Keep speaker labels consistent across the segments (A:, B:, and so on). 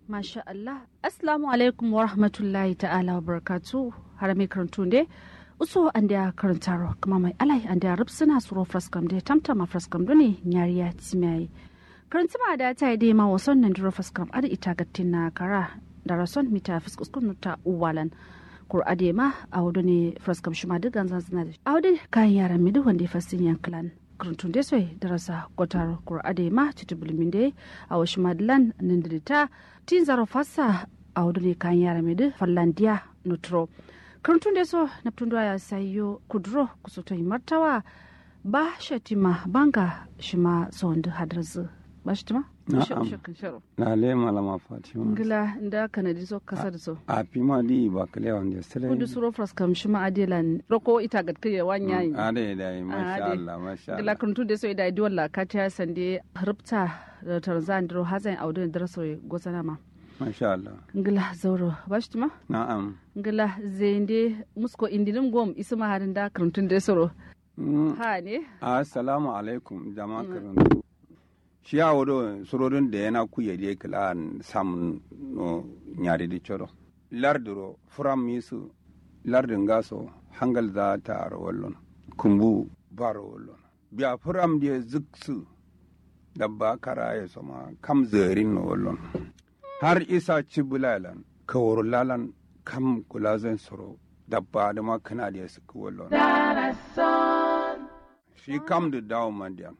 A: Masha Allah. Assalamu alaikum wa rahmatullahi ta'ala wa barakatu. Har mai karantu ne. Uso an da karantaro kuma mai alai an da rubsuna suro fraskam da tamtama fraskam dole nyariya timiyayi. Karantuma da ta yi dai ma wasan nan duro fraskam ada ita gattin na kara da rason mita fiskuskun ta uwalan. Kur ade ma a wado ne fraskam shuma duk ganzan suna da. A wado kayan yaran midu wanda ya fasin yankilan. kurantun da sai darasa kwatar kur'ade ma tutubulmin da a wasu madalan nindirita tin zaro fasa a wadu ne kan yara mai fallandiya nutro kurantun da so na tun ya sayo kuduro kusoto martawa ba shatima banga shima son da hadarzu ba shatima
B: Na'am. Na le malama Fatima.
A: ngila nda kanadi so kasa da so
B: A pima di ba kale wanda sere.
A: kudu suro fraskam shima adelan roko ita gatkaya wanyayi
B: Ade da masha
A: Ade.
B: Allah masha
A: gila
B: Allah.
A: kuntu da so ida di walla ka ta sande rubta da tarzan dro hazan audu da raso gozana ma
B: Masha Allah.
A: ngila zauro bashtima
B: Na'am.
A: ngila zende musko indinim gom isma harin da kuntun da soro
B: Mm,
A: ha ne
B: Assalamu alaikum jama'a karantu. Shi ya wado surorin da yana kuya da kila sam no nyari di choro. Larduro furam misu lardin gaso hangal za ta aro wallon. Kumbu baro wallon. Biya furam da ziksu dabba kara ya sama kam zerin no wallon. Har isa ci bulalan kawar lalan kam kula zan soro dabba da ma kana da su wallon. shi kam da dawo mandiyan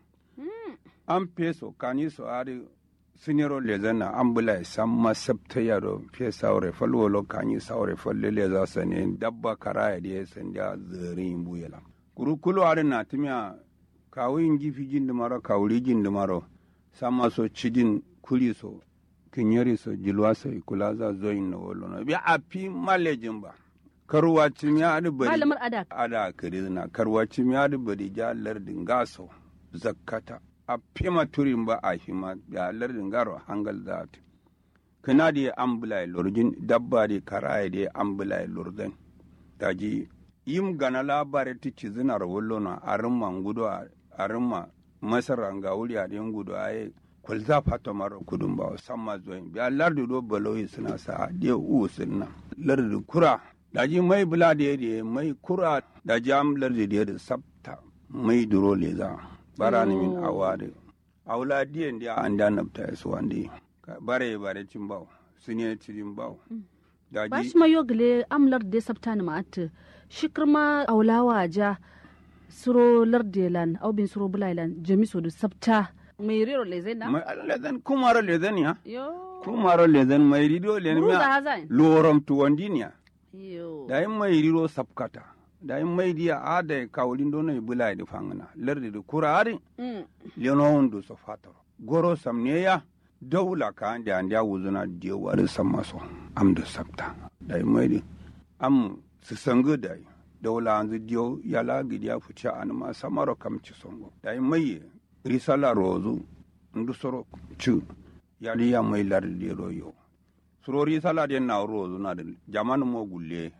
B: an peso kani so ari siniro lezana an bula san ma sabta yaro fe saure falwolo kani saure falle leza sane dabba karaya da ya sanda zerin buyela kuru kulu ari na timiya kawo yin gifi jin dumaro kawuri jin dumaro sama so cidin kuli so kinyari so jilwa so kula za zoyin na wolo na bi a fi malejin ba karuwa timiya ari bari
A: malamar ada
B: ada kirizna karwaci mi da bari ja lardin gaso zakkata a fima turin ba a hima ya lardin garo hangal zat kana da ambulai lurjin dabba da karaya da ambulai lurdan daji yim gana labare ti cizinar wullona a rimma gudu a rimma masar ga wuri a din gudu a yi kulza fata mara kudin ba samma zoyin biya lardi do baloyi suna sa de u sunna lardi kura daji mai bula da yadda mai kura da jam lardi da yadda sabta mai duro leza bara ni min awade awla diyan dia anda nabta su wande bare bare cin bawo sune cin bawo
A: ba
B: daji
A: shi ma yogile amlar da sabta ni ma'at shikirma aulawa ja suro lardelan au bin suro bulailan jamiso da sabta mai rero lezai na
B: mai lezen kumaro lezen ya
A: yo
B: kumaro lezen mai rido len
A: Buruza
B: mi
A: hazan
B: lorom tu wandinia
A: yo
B: da yin mai riro sabkata da yin mai dia ada kawlin do nay bulai da fangana lardi da kurari
A: Mm.
B: lenon do so fatoro goro samneya dawla ka ande ande wuzuna je wari sammaso am da sabta da yin mai di am su sangu da yi dawla anzu dio yala gidiya fuce an ma samaro kam ci songo da yin mai risala rozu ndu soro ci yali ya mai lardi ro yo surori sala den na rozu na da jamanu mo gulle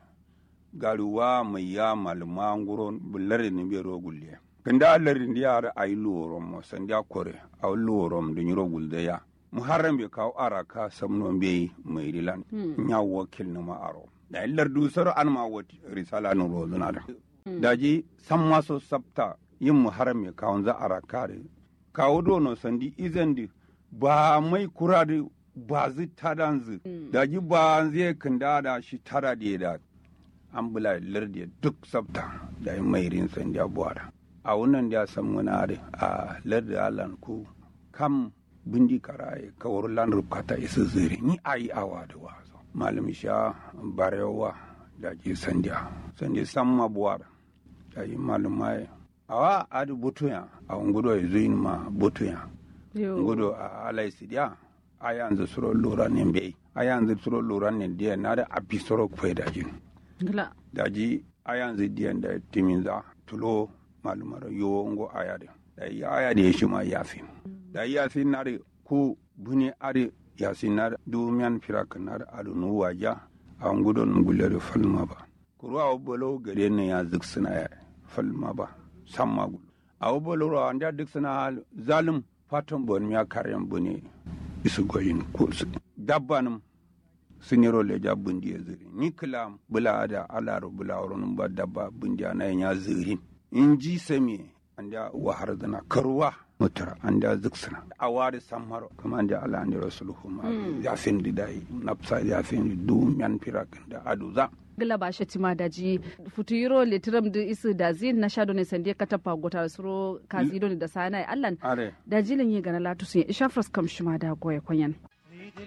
B: garuwa mai ya malma nguron bullare ni be ro gulle kanda allar ndi yar ay luorom mo sandia kore aw luorom de nyuro gulde ya muharram be kaw araka samno be mai rilan nya wakil no ma aro da illar du soro an ma wati risala no rozu na da daji samma so sabta yin muharram be kaw za araka de kawo do no sandi izandi ba mai kura da ba zi tadanzu daji ba zai kanda da shi tara da da an bula lardi duk sabta da yin mai rin san da buwara a wannan da san muna da a lardi alan ku kam bindi karaye kawar lan rubkata isa zire ni ayi awa da wazo malam sha barewa da ke sandiya sandiya san ma buwara da yi malam mai awa adu butuya a ngudo ya zuyin ma butuya
A: yo
B: ngudo a alai sidiya a yanzu suro lura ne bai a yanzu suro lura ne diya na da abi suro kwai da jin
A: ngila
B: daji a yanzu diyan da timin za tulo malumar yo ngo aya da da ya aya da ya shi ma yasin da yasin na da ku buni are yasin na da dumiyan firakan na da adu nu waja a ngudo ngulle da falma ba kuruwa bolo gare ne ya zik suna ya falma ba samma gulu a bolo ro anda dik suna zalim fatan bon ya karyan bune isu goyin ko su dabbanum siniro leja bundi ya ziri ni kila bula da alaro bula wurin ba dabba bundi na ya zirin in ji sami an da wahar zana karuwa mutura an da ziksina a wari samaro kuma an da ala an da rasuluhu ma ya fin di dai nafsa ya fin di du yan firakin da aduza
A: gila ba shi tima da ji futuro litiram da isu da zin na shado ne sande ka tafa gotar suro kazido ne da sana allan
B: are
A: da jilin yi gana latu sun isha kam shi ma da goye kwanyan